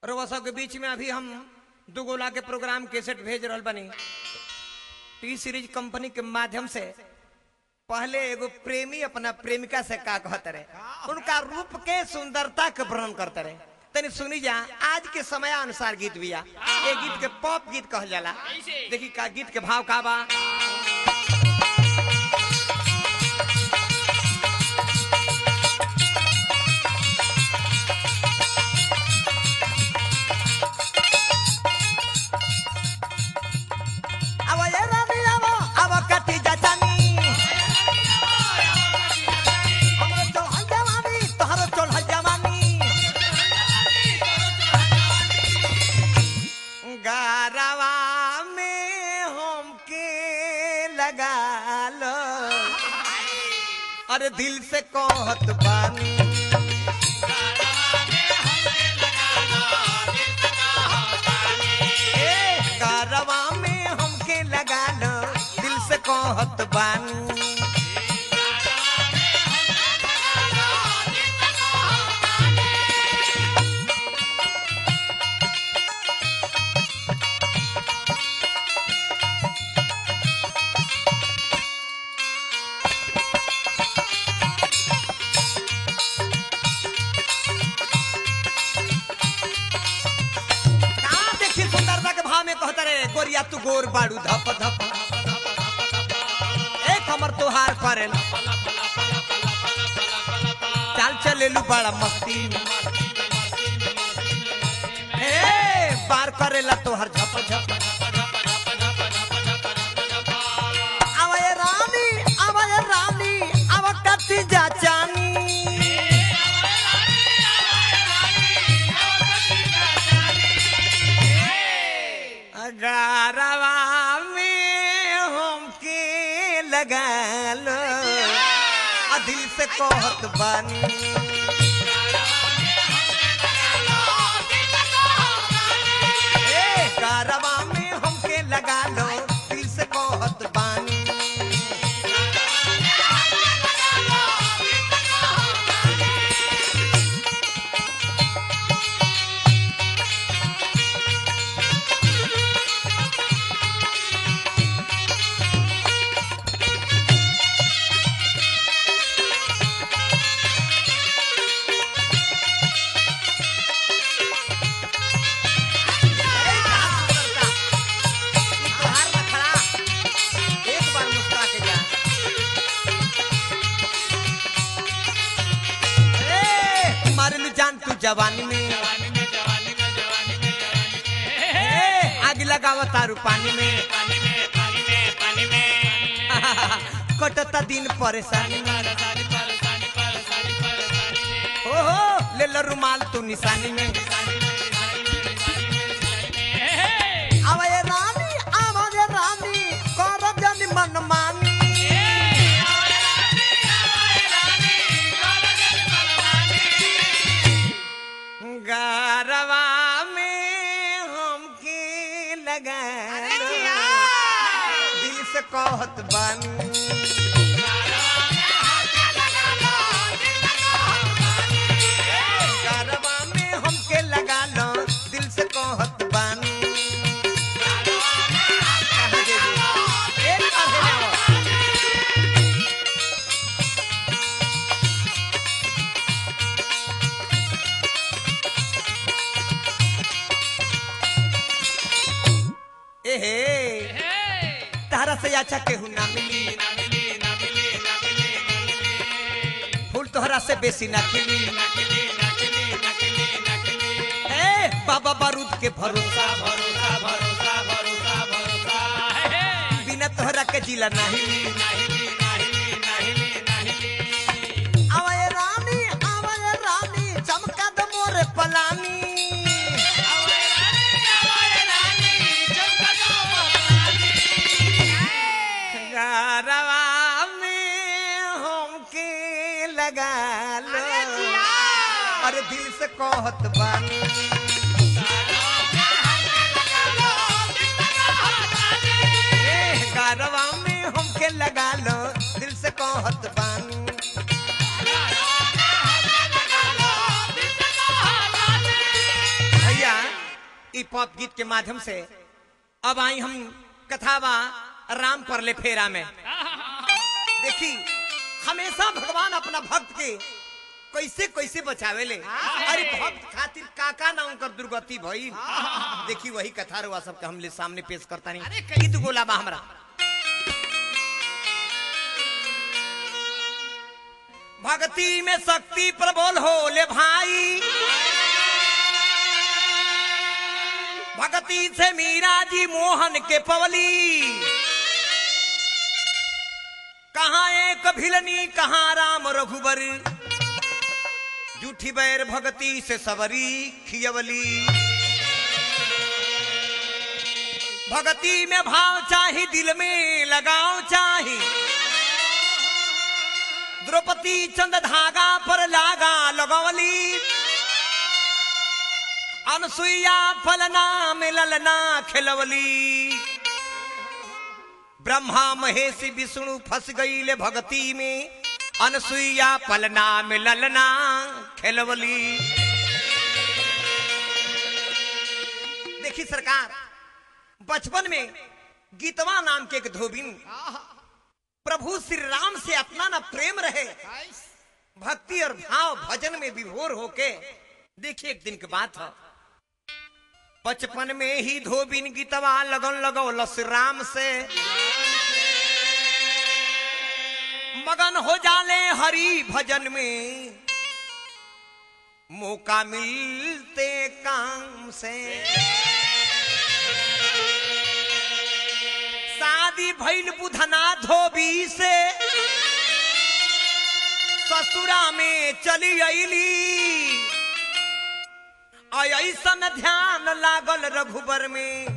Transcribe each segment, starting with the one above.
रउआ सब के बीच में अभी हम दू गोला के प्रोग्राम केसेट भेज रहल बनी टी सीरीज कंपनी के माध्यम से पहले एगो प्रेमी अपना प्रेमिका से का कहते रहे उनका रूप के सुंदरता के वर्णन करते रहे तनी सुनी जा आज के समय अनुसार गीत बिया ये गीत के पॉप गीत कहल जाला देखी का गीत के भाव का बा अब ये रानी अब अब कटी जाचानी हमरो चढ़ल जवानी तोहरो चढ़ल जवानी गारवा में हमके लगा लो अरे दिल से कहत बानी ए, गारवा में हमके लगा लो दिल से कहत बानी कहाँ देखी सुंदरता के भाव में कहता रे गोरिया तू गोर बाड़ू धप धप एक हमर तुहार करे चाल चलेलू बड़ा मस्ती में ए पार करेला तोहर झप झप आवय रानी आवय रानी आव कति जा चानी अगारवा में हमके लगा लो आ दिल से कहत बानी ए, गारवा में हमके लगा लो दिल से कहत बानी अरे क्या सुंदरता! ई तोहार नखरा, एक बार मुस्कुरा के जा ए, मारेलू जान तू जवानी में ए, आग लगावा तारू पानी में कटता दिन परेशानी में ओहो ले लो रुमाल तू निशानी में आवय रानी आवय रानी कर जनी मनमानी गारवा में हमके लगा लो। दिल से कहत बानी गारवा में हमके लगा लो दिल से कहत बानी कहाँ जेबू? एक बार हेने आओ। एहे तारा से अच्छा केहू ना मिली फूल तोहरा से बेसी ना खिली ए बाबा बारूद के भरोसा भरोसा भरोसा भरोसा भरोसा बिना तोहरा के जिला नहीं आवय रानी आवय रानी चमका द मोरे पलानी गारवा में हमके लगा लो अरे दिल से कहत बानी ए, गारवा में हमके लगा लो दिल से कहत बानी भैया ई पॉप गीत के माध्यम से अब आई हम कथावा राम पर ले फेरा में देखी हमेशा भगवान अपना भक्त के कैसे कैसे बचावे ले अरे भक्त खातिर काका ना उनकर दुर्गति भइल देखी वही कथा रुआ सबके हमले सामने पेश करता नहीं गीत गोला बा हमरा भक्ति में शक्ति प्रबल हो ले भाई भक्ति से मीरा जी मोहन के पवली कहा एक भिलनी कहा राम रघुबर जूठी बैर भक्ति से सबरी खियवली भक्ति में भाव चाही दिल में लगाव चाही द्रौपदी चंद धागा पर लागा लगवली अनसुईया फलना मिललना खिलवली ब्रह्मा महेश विष्णु फंस गई भक्ति में अनसुईया पलना मिललना खिलवली देखी सरकार बचपन में गीतवा नाम के एक धोबिन प्रभु श्री राम से अपना ना प्रेम रहे भक्ति और भाव भजन में विभोर होके देखिए एक दिन की बात है बचपन में ही धोबिन गीतवा लगन लगौलस राम से मगन हो जाले हरि भजन में मौका मिलते काम से शादी भइल बुधना धोबी से ससुरा में चली अली ऐसन ध्यान लागल रघुबर में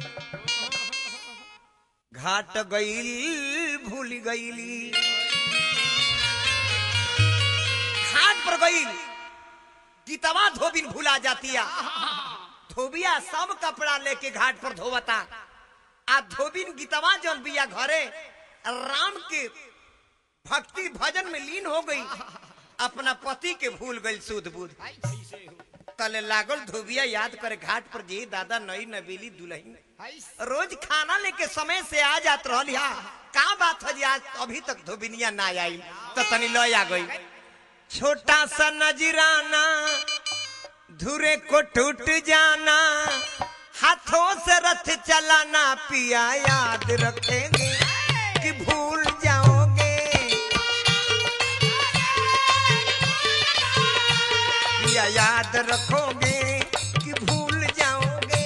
घाट गईल भूल गईली घाट पर गईल गीतवा धोबिन भूला जातिया धोबिया सब कपड़ा लेके घाट पर धोवता आ धोबिन गीतवा जौन बिया घरे राम के भक्ति भजन में लीन हो गई अपना पति के भूल गई सुध बुध तले लागल धोबिया याद करे घाट पर जी दादा नई नबीली दुल्हन रोज खाना लेके समय से आ जात रहल या का बात है जी आज अभी तक धोबिनिया ना आई तो तनी लय आ गई छोटा सा नजराना धुरे को टूट जाना हाथों से रथ चलाना पिया याद रखेंगे कि भूल जाओगे पिया याद रखोगे कि भूल जाओगे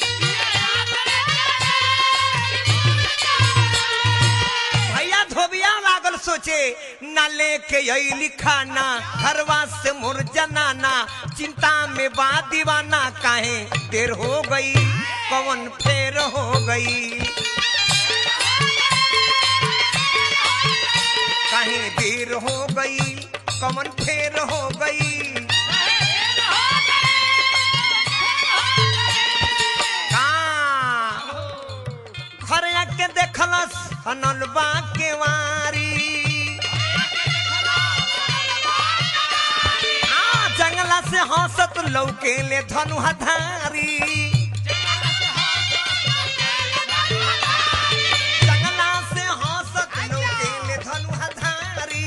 भैया धोबिया लागल सोचे न लेके अली खाना घरवा से मोर जनाना चिंता में बा दीवाना काहे देर हो गई कवन फेर हो गई काहे देर हो गई कवन फेर हो गई का घर आके देखलस हनलबा के वारी आ जंगला से हंसत लौके ले धनु हधारी जंगला से हंसत लौके ले धनु हधारी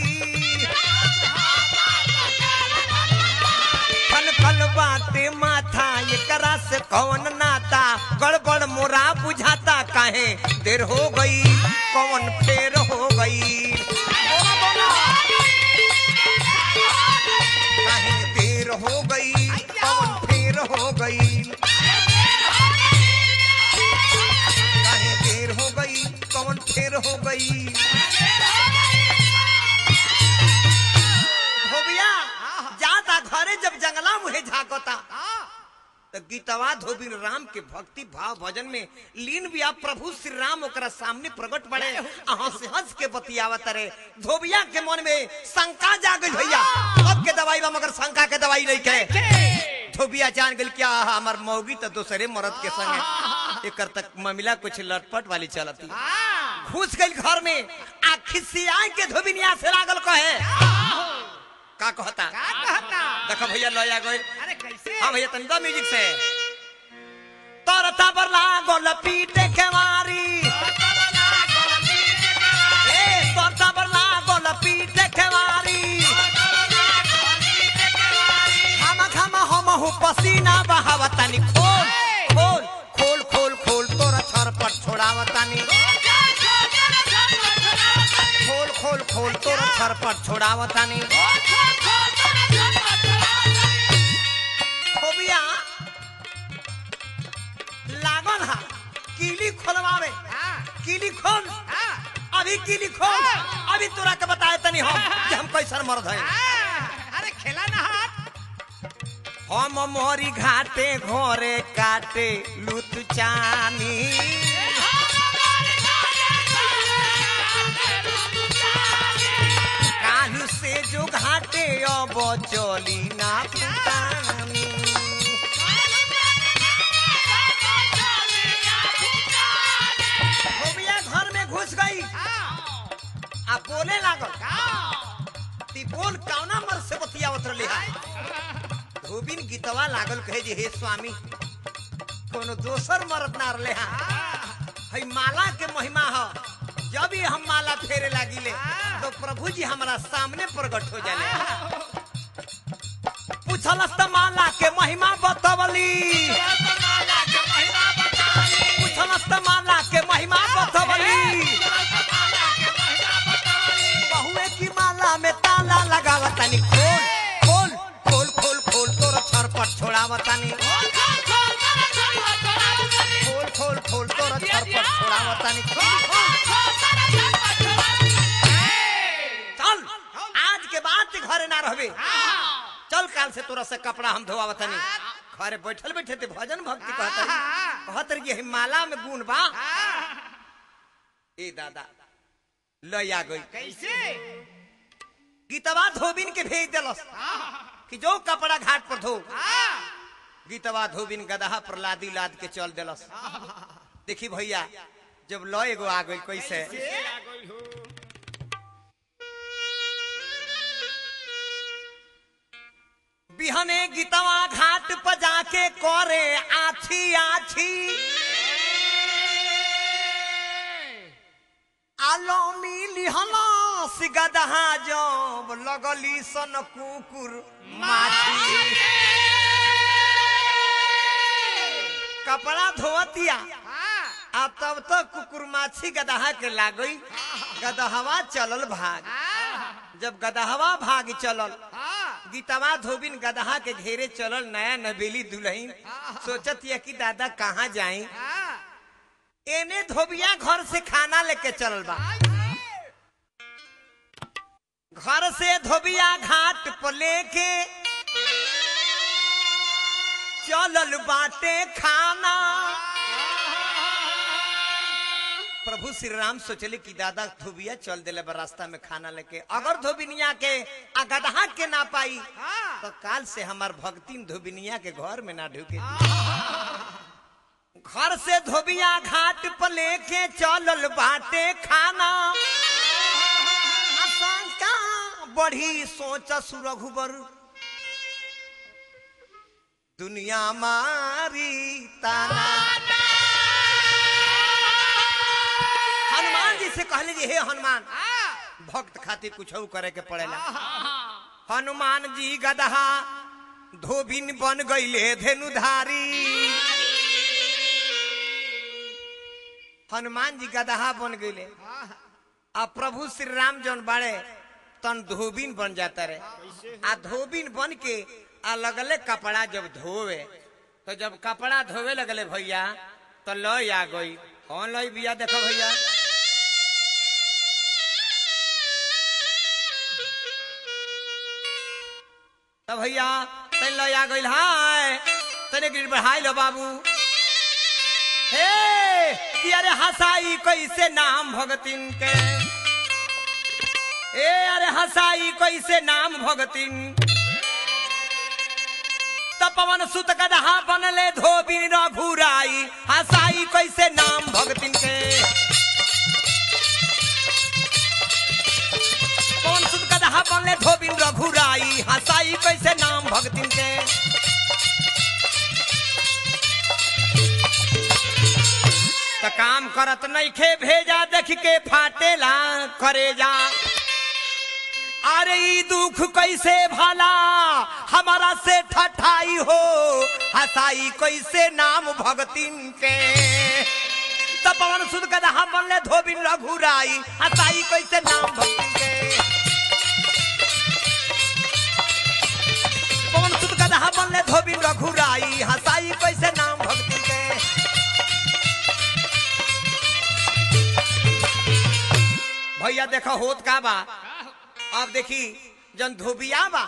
खल खल बाते माथा एकरा से कौन नाता गड़बड़ मोरा बुझाता काहे देर हो गई कौन फेर हो गई बोलो, बोलो। काहे देर हो गई कौन फेर हो गई काहे देर हो गई कौन फेर हो गई धोबिया जाता घरे जब जंगला मुहे झाकता तो गीतवा धोबिन राम के भक्ति भाव भजन में लीन भी आप प्रभु श्री राम ओकरा सामने प्रकट पड़े अहाँ से हंस के बतियावत रे धोबिया के मन में शंका जागल भैया अब के दवाई बा मगर शंका के दवाई नहीं के धोबिया जान गल क्या हमार मौगी तो दूसरे मर्द के संग एकर तक ममिला कुछ लटपट वाली चलती घुस गई घर में आ खिसिया के धोबिनिया से लागल कहे का कहता देखो भैया लया गई अरे कैसे हाँ भैया तनिदा म्यूजिक से तोर तबर लागल पीटे के मारी ए तोर तबर लागल पीटे के मारी हम हम हम हु पसीना बहावतानी खोल खोल खोल खोल खोल तोरा छरपट छोड़ावतानी खोल खोल खोल तोरा छरपट छोड़ावतानी खोबिया लागल हा कीली खोलवावे कीली खोल अभी कीली खोल अभी तोरा के बताए तनी हम कि हम कैसन मर्द है अरे खेला ना हाथ हम मोरी घाटे घोरे काटे लुत चानी कालू से जो घाटे अब चली ना पुतानी खोबिया घर में घुस गई आ बोले लागल ती बोल कौना मर से बतियावत रही है धोबिन गीतवा लागल कहे जे हे स्वामी कोनो दोसर मरद ना रले हा हई माला के महिमा ह जब भी हम माला फेरे लागिले तो प्रभु जी हमारा सामने प्रकट हो जाले पूछलस त माला के महिमा बतवली पूछलस त माला के महिमा बतवली बहुए की माला में ताला लगावतानी खोल खोल खोल खोल खोल तोर छरपट छोड़ावतानी खोल खोल खोल तोर छरपट छोड़ावतानी खोल खोल चल आज के बाद ते घरे ना रहबे चल काल से तोरा से कपड़ा हम धोवावतानी घरे बैठल बैठे ते भजन भक्ति कहतरी कहतर कि माला में गुण बा ए दादा लया गई कैसे गीतवा धोबिन के भेज दिलस कि जो कपड़ा घाट पर धो गीतवा धोबिन गदहा पर लादी लाद के चल दिलस देखी भैया जब ल एगो आ गई कैसे बिहने गीतवा घाट पर जाके करे आछी आछी आलो मिली हलास गदहा जब लगली सन कुकुर माछी कपड़ा धोतिया आ तब तक कुकुर माछी गदहा के लागई गदहवा चलल भाग जब गदहवा भाग चलल गीतवा धोबिन गदहा के घेरे चलल नया नबेली दुल्हन सोचत या कि दादा कहाँ जाई एने धोबिया घर से खाना लेके चलल बा घर से धोबिया घाट पर लेके चलल बाटे खाना प्रभु श्री राम सोचले कि दादा धोबिया चल दिले बा रास्ता में खाना लेके अगर धोबिनिया के आ गदहा के ना पाई तो काल से हमार भक्ति धोबिनिया के घर में ना ढुके घर से धोबिया घाट पर लेके चलल बाटे खाना आशंका बढ़ी सोच सुरघुबर दुनिया मारी ताना हनुमान जी से कहले जी हे हनुमान भक्त खातिर कुछ करे के पड़ेला हनुमान जी गदहा धोबिन बन गईले धेनुधारी हनुमान जी गदहा बन गईले आ प्रभु श्री राम जौन बाड़े तन धोबिन बन जाता रहे आ धोबिन बन के आ लगले कपड़ा जब धोवे तो जब कपड़ा धोवे लगले भैया तो लय आ गई कौन लय बिया देखो भैया तो भैया तन लय आ गई हाय तने गिर बढ़ाई लो बाबू हे कि अरे हसाई कैसे नाम भगतिन के ए अरे हसाई कैसे नाम भगतिन तपवन सुत गदहा बनले धोबिन रघुराई हसाई कैसे नाम भगतिन के पवन सुत गदहा बनले धोबिन रघुराई हसाई कैसे नाम भगतिन के काम करत नहीं खे भेजा देख के फाटेला करे जा अरे ई दुख कैसे भला हमारा से ठठाई हो हसाई कैसे नाम भगतिन के तब पवन सुध कदा हम बनले धोबिन रघुराई हसाई कैसे नाम भगतिन के पवन सुध कदा हम बनले धोबिन रघुराई हसाई कैसे नाम भगतिन के भैया देखो होत का बा अब देखी जन धोबिया बा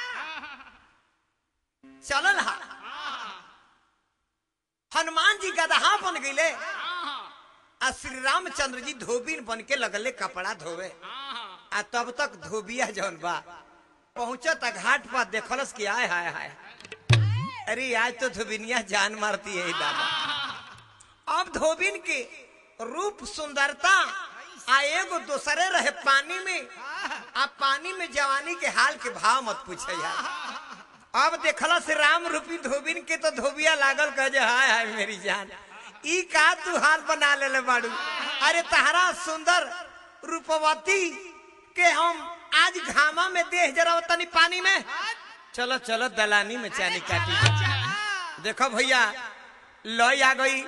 चलल हा हनुमान जी गदहा बन गईले आ श्री रामचंद्र जी धोबिन बन के लगले कपड़ा धोवे आ तब तक धोबिया जौन बा पहुंचत आ घाट पर देखलस कि आय हाय हाय अरे आज तो धोबिनिया जान मारती है दादा अब धोबिन के रूप सुंदरता आ एगो दोसरे रहे पानी में आ पानी में जवानी के हाल के भाव मत पूछे यार अब देखला से राम रूपी धोबिन के तो धोबिया लागल कह जे हाय हाय मेरी जान ई का तू हाल बना लेले बाड़ू अरे तहरा सुंदर रूपवती के हम आज घामा में देह जरा तनी पानी में चलो चलो दलानी में चानी काटी देखो भैया लय आ गई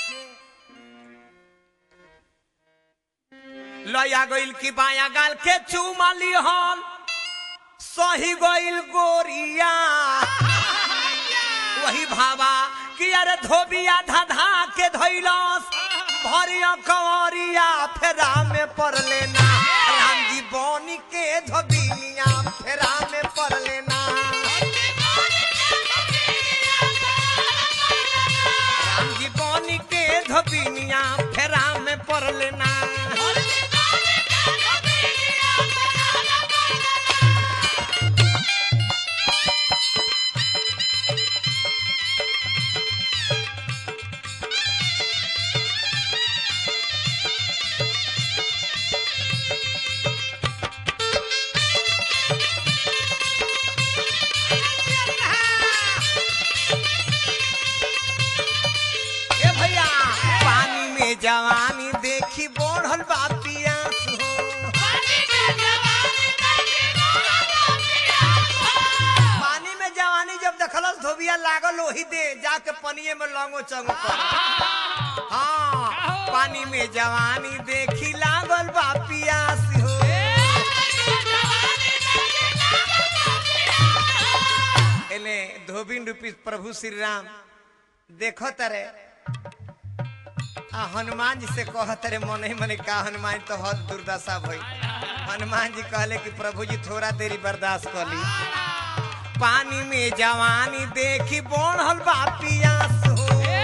लय आ गईल की बाया गाल के चूमा लिहन सही गईल गोरिया वही भावा कि अरे धोबिया धाधा के धैलस भरिया कंवरिया फेरा में पड़ लेना राम जी बनी के धोबिनिया फेरा में पड़ लेना राम जी बनी के धोबिनिया फेरा में पड़ लेना ए भैया पानी में जवानी देखी बढ़ल बा पियास हो पानी में जवानी जब देखलस धोबिया लागल वही दे जाके पनिये में लंगो चंगो कर हाँ पानी में जवानी देखी लागल बा पियास हो एने धोबिन रूपी प्रभु श्री राम देखो तरे आ हनुमान जी से कह तरे मन ही मन का हनुमान तो हद दुर्दशा भई हनुमान जी कहले कि प्रभु जी थोड़ा देरी बर्दाश्त कर ली पानी में जवानी देखी बढ़ल बा पियास हो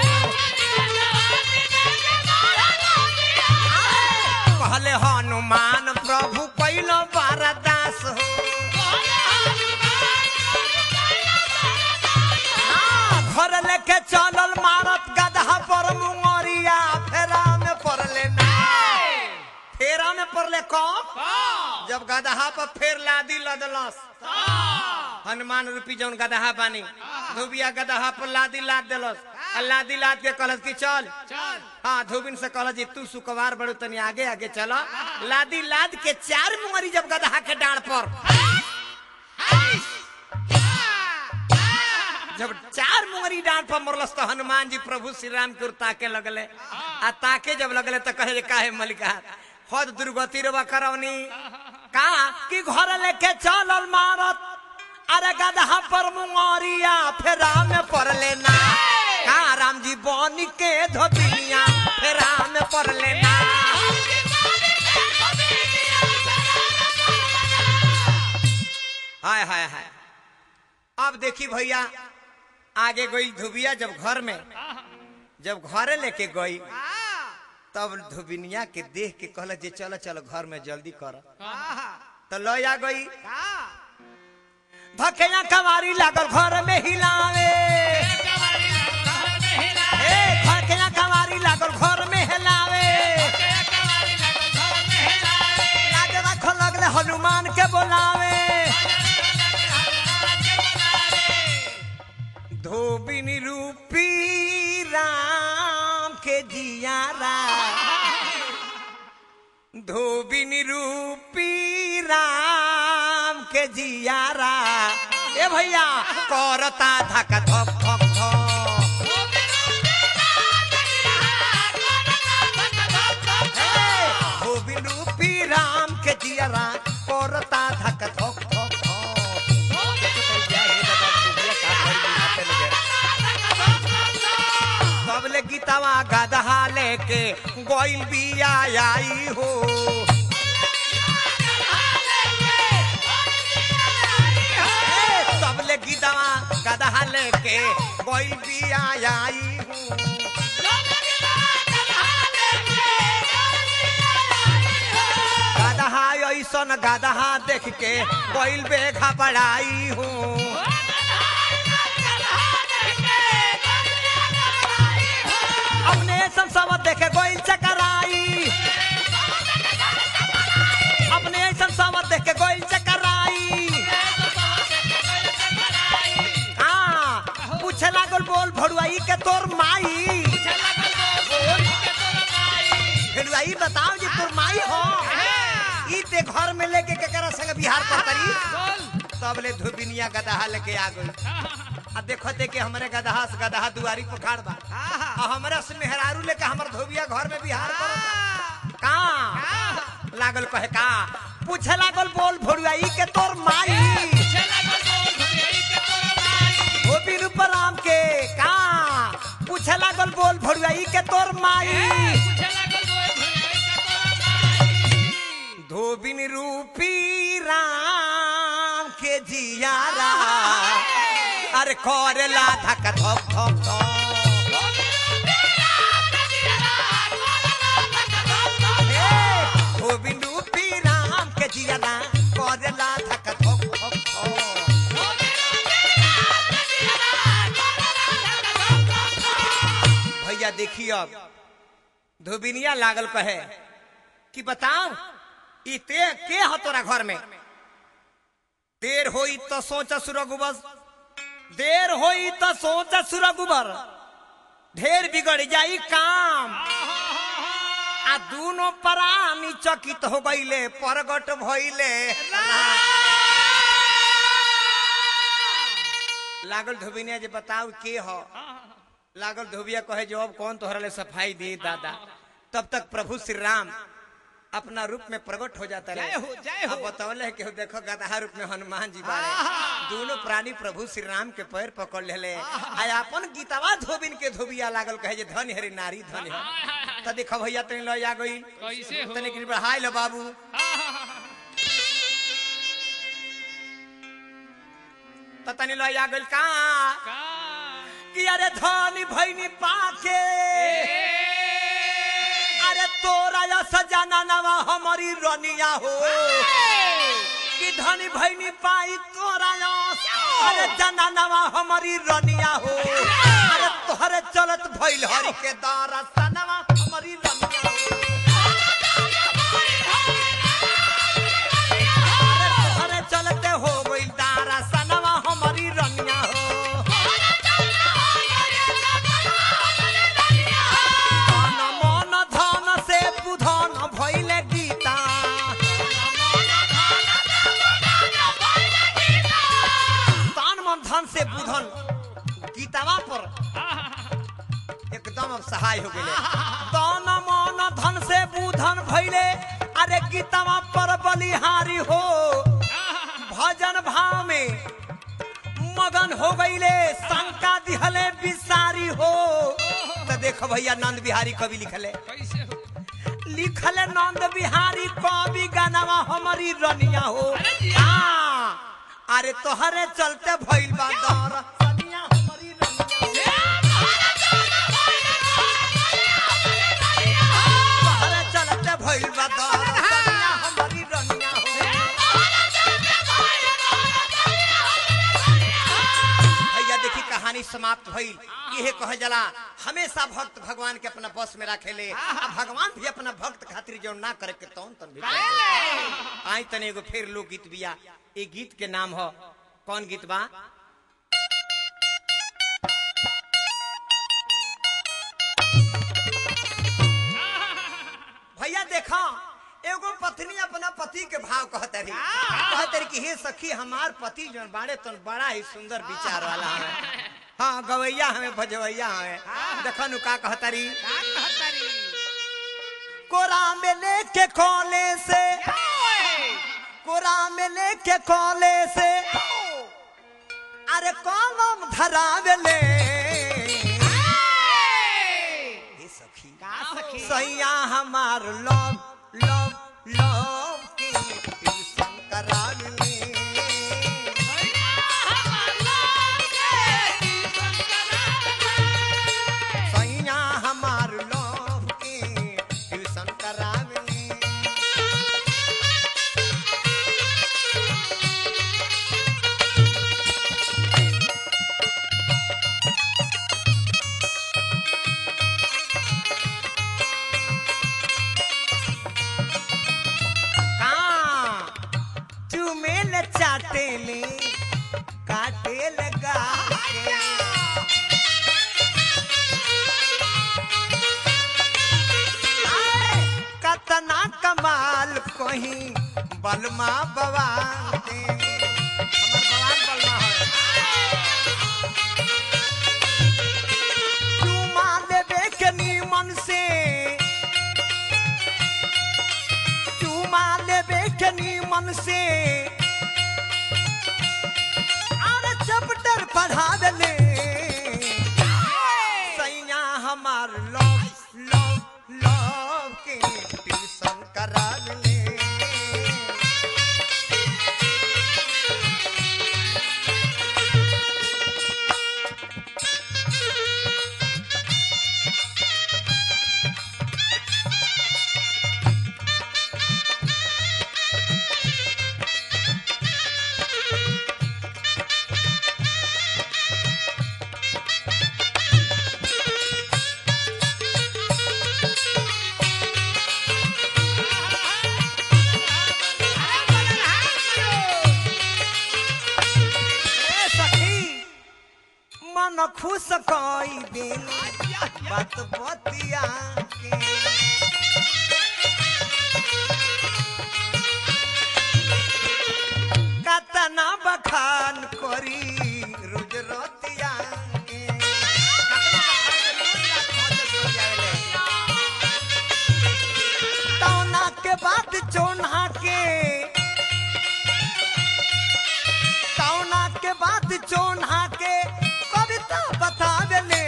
कहले हनुमान प्रभु कैलो बरदास हो हाँ, घर लेके चलल मारत गदहा पर मुंगरिया फेरा में पड़ले ना फेरा में पड़ले कब जब गदहा पर फेर लादी लदलस हनुमान रूपी जौन गदहा बानी धोबिया गदहा पर लादी लाद देलस आ लादी लाद के कहलस कि चल हाँ धोबिन से कहलस जी तू सुकवार बड़ू तनी आगे आगे चला लादी लाद के चार मुंगरी जब गदहा के डाढ़ पर जब चार मुंगरी डांट पर मरलस तो हनुमान जी प्रभु श्री राम के ओर ताके लगले आ ताके जब लगले तो कहे काहे मलिका हद दुर्गति रवा करवनी का कि घर लेके चलल मारत अरे गदहा पर मुंगरिया फेरा में पड़ लेना का राम जी बनी के धोबिनिया फेरा में पड़ लेना हाय हाय हाय अब देखी भैया आगे गई धुबिया जब घर में जब घरे लेके गई तब धुबिनिया के देख के कहल जे चलो चलो घर में जल्दी कर तो लय आ गई धकेया कवारी लागल घर में हिलावे ए धकेया कवारी लागल घर में हिलावे लागे रख लगले हनुमान के बोलावे धोबिन रूपी राम के जियारा धोबिन रूपी राम के जियारा ए भैया करता धक धक धक धक हे, धोबिन रूपी राम के जियारा करता धक धक धक सबले गीतवा गदहा लेके गोइल बिया आई हो ए, सबले गीतवा गदहा लेके गोइल बिया आई हो गदहा ऐसन गदहा देख के गोइल बे घबराई हो अपने सब सब देखे गोइल चकराई अपने सब सब देखे गोइल चकराई हाँ पूछे लागल बोल भड़ुआई के तोर माई भड़ुआई बताओ जी तोर माई हो ई ते घर में लेके केकरा संग बिहार पर करी तब ले धुबिनिया गदहा लेके आ गई आ देखो ते के हमरे गदहा से गदहा दुआरी पर खाड़ बा आ हमरा से मेहरारू लेके हमर धोबिया घर में बिहार करत का लागल कहे का पूछे लागल बोल भोरुआई के तोर माई धोबी रूपराम के का पूछे लागल बोल भोरुआई के तोर माई धोबिन रूपी राम के जियारा अरे करेला धक धक धक धक हे, धोबिन रूपी राम के जियारा करेला धक धक धक धक भैया देखिए अब धोबिनिया लागल कहे कि बताओ ई ते के हो तोरा घर में देर होई तो सोच सुरगुबर देर होई तो सोच सुरगुबर ढेर बिगड़ जाई काम आ दोनों प्राणी चकित हो गईले परगट भइले लागल धोबिनिया जे बताओ के हो लागल धोबिया कहे जो अब कौन तोहरा ले सफाई दी दादा तब तक प्रभु श्री राम अपना रूप में प्रकट हो जाता जय हो, जय हो। अब बतौले कि देखो गदहा रूप में हनुमान जी बारे दोनों प्राणी प्रभु श्री राम के पैर पकड़ ले आ अपन गीतवा धोबिन के धोबिया लागल कहे जे धन हरी नारी धन है त देखो भैया तनी लो आ गई कैसे हो? तनी कृपा हाय लो बाबू त तनी लो आ गइल का कि अरे धनी भैनी पाके अरे तोरा या सजाना नवा हमारी रनिया हो कि धनी भैनी पाई तोरा या अरे जना नवा हमारी रनिया हो अरे तोहरे चलत भइल हरि के दारा सनवा हमारी रनिया हो अरे तोहरे चलते हो गइल दारा सनवा हमारी रनिया हो धन मन धन से बुधन भइले गीता तन मन धन से बुधन गीतावा पर एकदम अब सहाय हो गए तन मन धन से बुधन भइले अरे गीतावा पर बलिहारी हो भजन भाव में मगन हो गईले शंका दिहले बिसारी हो तो देखो भैया नंद बिहारी कवि लिखले कैसे हो लिखले नंद बिहारी कवि गानावा हमारी रनिया हो अरे जिया। हाँ, अरे तोहरे चलते भइल बा दर सनिया हमारी रनिया हो। तोहरे चलते भइल बा दर सनिया हमारी रनिया हो भैया देखी कहानी समाप्त भइल इहे कहे जला हमेशा भक्त भगवान के अपना बस में रखेले आ भगवान भी अपना भक्त खातिर जो ना करे के तौन तन भी कर देले। आई तने एगो फिर लोक गीत बिया ए गीत के नाम हो कौन गीत बा भैया देखो एगो पत्नी अपना पति के भाव कहत रही कहत रही कि हे सखी हमार पति जन बाड़े तो बड़ा ही सुंदर विचार वाला है हाँ गवैया हमें भजवैया हमें देखो नु का कहत रही का कहतारी कोरा में लेके खोले से कोरा में लेके खोले से अरे कलम धरावेले हे सखी का सखी सैया हमार लव लव लव के ट्यूशन करावेले सैया हमार लव के ट्यूशन करावेले कहाँ चुमेल चाटेले काटेल गाके आए, कतना कमाल कहीं बलमा बवाल दे हमर बवाल बलमा है चुमा लेबे के नीमन से चुमा लेबे के नीमन से अरे चैप्टर पढ़ावेले सैया हमार लव लव लव के ट्यूशन करावेले ए सखी मन खुश कई दिन बात बतिया के कतना बखान करी रोज रतिया के कतना बखान करी, रोज रात भर जग जाएले। तौना के बाद चोना के कौना के बाद चोना के कविता बतावेले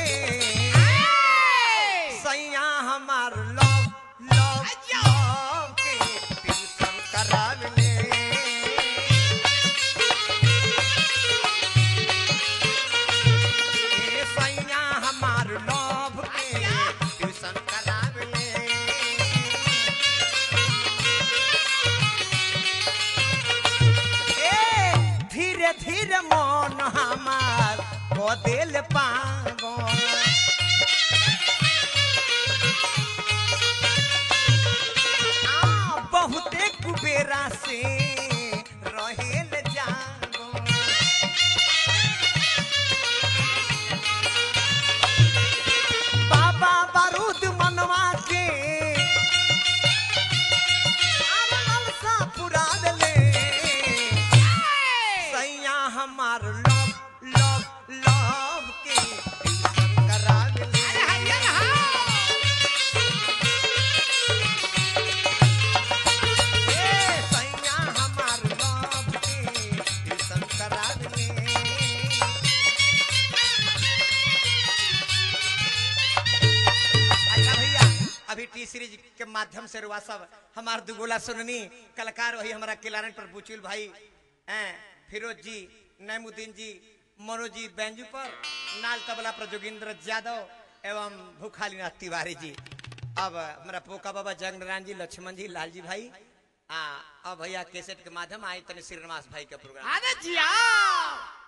सैया हमार लव लव लव के ट्यूशन करावेले ए सैया हमार लव के ट्यूशन करावेले ए धीरे धीरे मन हमार बदल पागो आ बहुते कुबेरा से रहेल जागो बाबा बारूद मनवा के आरे लालसा पुरा देले सैया हमार लव लव लव के ट्यूशन करावेले ए सैया हमार लव के ट्यूशन करावेले अच्छा भैया अभी टी सीरीज के माध्यम से रुआ सब हमार दुगोला सुननी कलाकार वही हमारा किलारन पर बुचुल भाई हैं फिरोज जी नैमुद्दीन जी मनोज जी बैंजू पर नाल तबला पर जोगिंद्र यादव एवं भूखालीनाथ तिवारी जी अब हमारा पोका बाबा जंग नारायण जी लक्ष्मण जी लाल जी भाई आ अब भैया कैसेट के माध्यम आए तने श्रीनिवास भाई का प्रोग्राम अरे जिया